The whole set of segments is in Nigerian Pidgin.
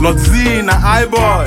Lot Z na high boy.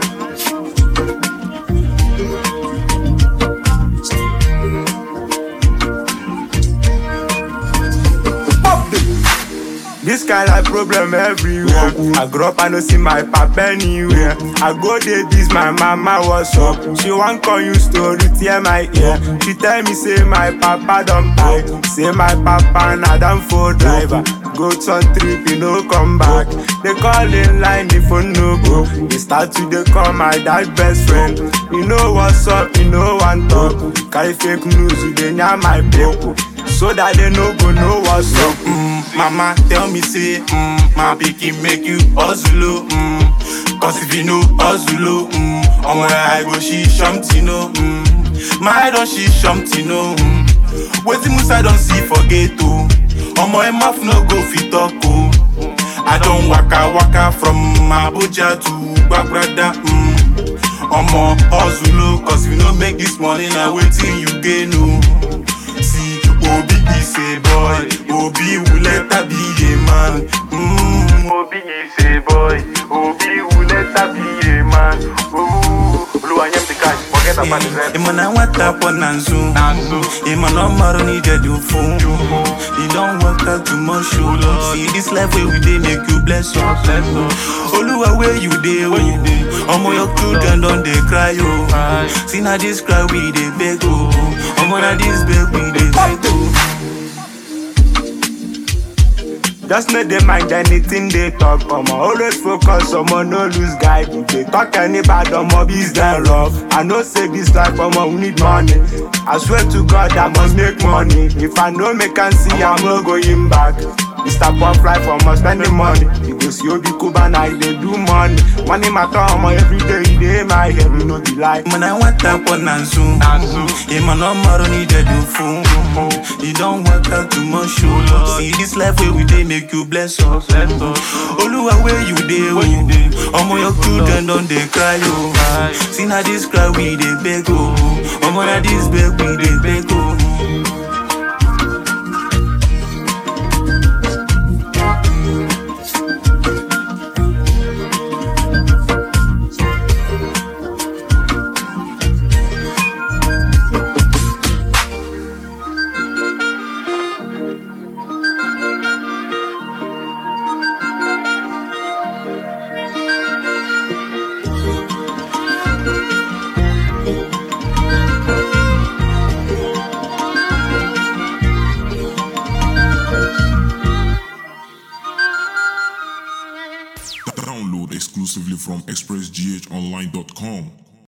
This kind of problem everywhere. I grew up, I no see my papa anywhere. I go there, this my mama was up. She want call you story, tear my ear. She tell me say my papa don't buy. Say my papa na damn for driver. Go on trip, you no come back. They call in line, the phone no go. They start to they call my dad best friend. You know what's up, you know one talk. Carry fake news, you dey near my people. So that they no go know what's up. Mm, mama tell me say, mm, my pikin make you hustle, oh, mm. Cause if you know hustle, oh, mm, omo I go she something, no, mm. My don she something, no, mm. Wetin Musa don see for gate, oh. Omo em mouth no go fit talk, oh. I don waka waka from Abuja to Gbagbada, mm. Omo hustle, oh, cause if you no make this money, na wetin you gain, oh. See, Obi is a boy, Obi will later be a man. Mm. Obi is a boy, Obi will later be a man. Ooh, Oluwa nyem the cash, forget about the rest. Imana wata po nanzu Imana maru ni dead you fool You don't work out too much show See this life where we dey make you bless you Oluwa where you dey oh Omo your children don dey cry oh See na this cry we dey beg oh Omo na this beg we dey beg oh Just no dey mind anything they talk, omo. Always focus, omo, no lose guide. If they talk any bad, omo, biz them rough. I know say this life, omo, we need money. I swear to God, I must make money. If I no make and see, I'm no going back. Mr. Pop Life, omo, spending money. You go see Obi Kuba, now they do money. Money matter, omo, every day, it dey my head, we no be like. Imana wata po nanzu Imana maru ni dead you fool You don't work out too much show See this life where we dey make you bless us Oluwa where you dey oh Omo your children don dey cry oh See na this cry we dey beg oh Omo na this beg we dey beg oh Download exclusively from expressghonline.com.